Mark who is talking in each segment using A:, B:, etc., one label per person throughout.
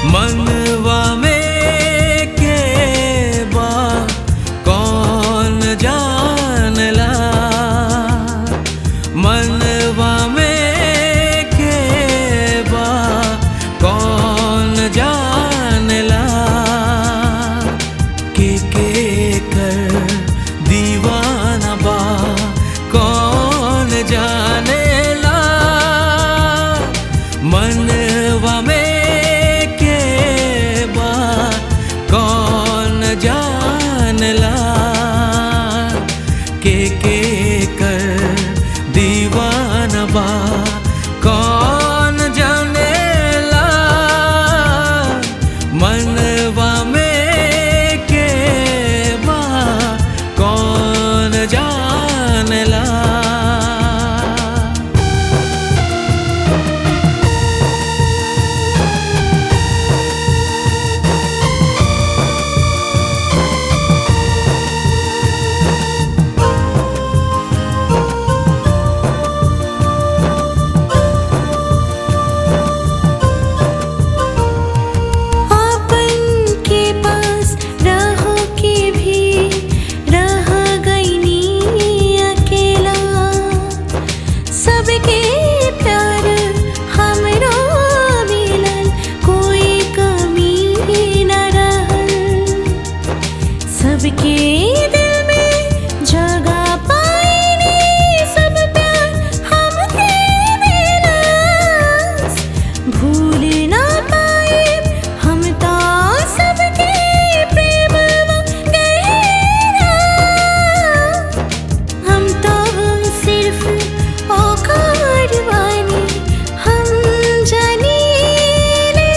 A: मनवा में के बा कौन जानला मनवा में के बा कौन जानला के के कर दीवाना बा कौन जानेला मनवा में के बा कौन जानला के के कर दीवाना बा कौन जानेला मनवा में के बा कौन जानला
B: आपन के पास रहो के भी रह गईनी अकेला सबके प्यार हमरो मिलल कोई कमी न रहल सबके दिल में जगह पाईनी सब प्यार हमके दिलस भूल ना पाए हम तो सबके प्रेम गहरा हम तो सिर्फ औकार वानी हम जानी ले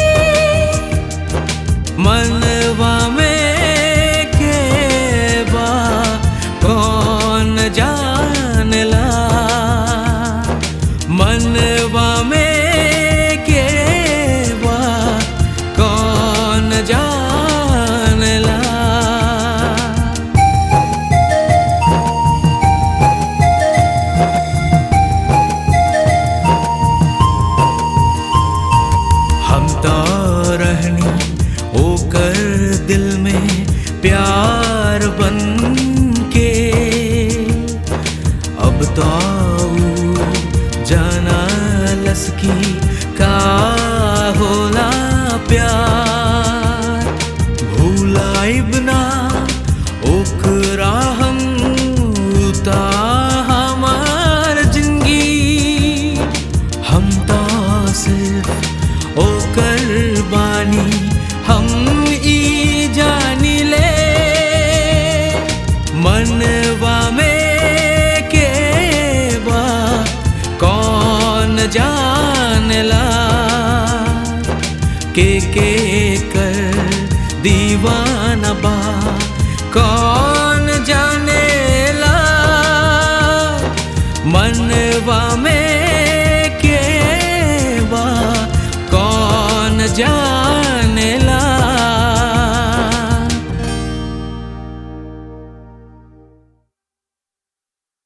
A: मनवा में के बा कौन जानला मनवा में के बा कौन जानला हम तो रहनी ओकर दिल में प्यार बन के अब तो ऊ जाना लसकी का होला प्यार भूलाइब ना ओकरा हम ता हमार जिंदगी हम तो सिर्फ ओकर बानी हम ई जानी ले मनवा में के बा कौन जानला के के कर दीवाना बा कौन जानेला मनवा में के बा कौन जान